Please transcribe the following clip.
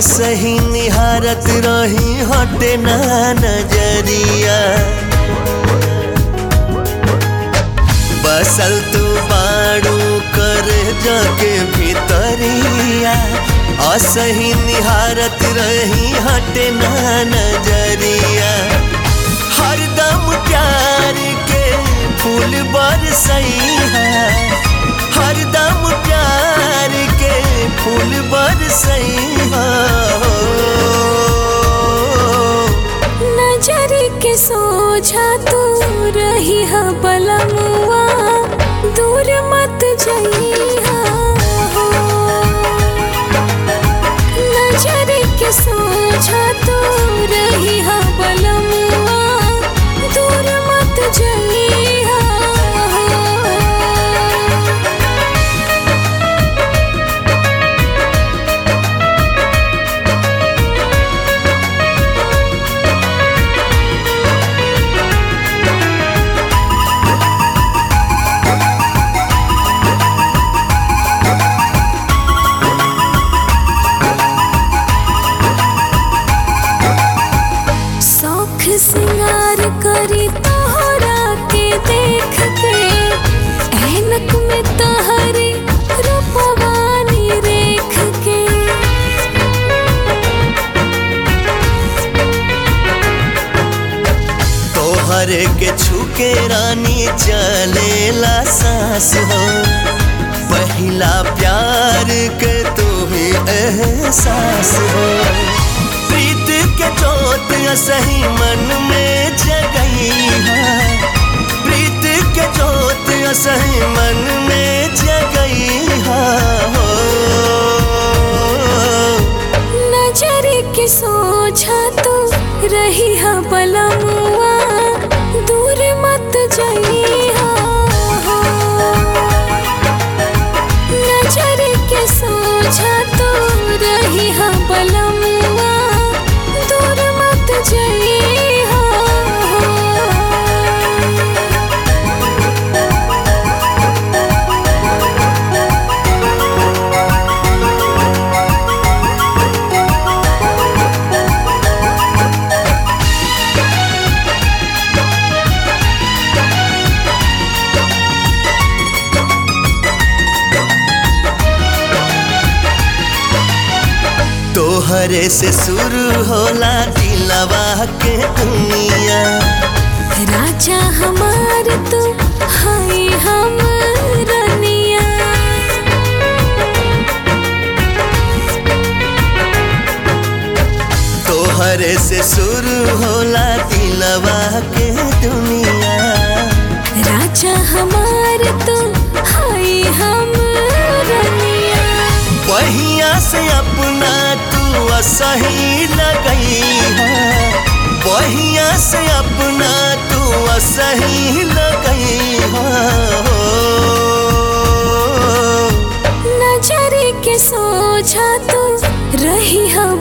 असही निहारत रही हटे ना नजरिया बसल तू बाड़ू कर जगे भीतरिया असही निहारत रही हटे ना नजरिया हरदम प्यार के फूल बरसैया हरदम प्यार के फूल बरसैया नजर के सोझा तू रही है बलमुआ दूर मत जइहा हो। नजर के सोझा तू रही है बलमुआ दूर मत जइहा हो। शौख सिंगार करी तोहरा के देख के ऐनक में तहरी रूपवानी रेख के तोहरे के छुके रानी चलेला सांस हो पहला प्यार के तू ही एहसास हो प्रीत के चोट सही मन में जगई है प्रीत के चोट सही मन में जगई है हो नजर के सोझा तू रही है बलमुआ दूर मत जइहा हो। नजर के सोझा तू रही है बलमुआ दूर मत जइहा हो। तोहरे से शुरू होला दिलवा के दुनिया राजा हमार तू हाय हम रनिया तोहरे से शुरू होला दिलवा के दुनिया राजा हमार तू हाय हम रनिया बहिया से अपना तू असही लगई है बहिया से अपना तू असही लगई है नजर के सोझा तू रही है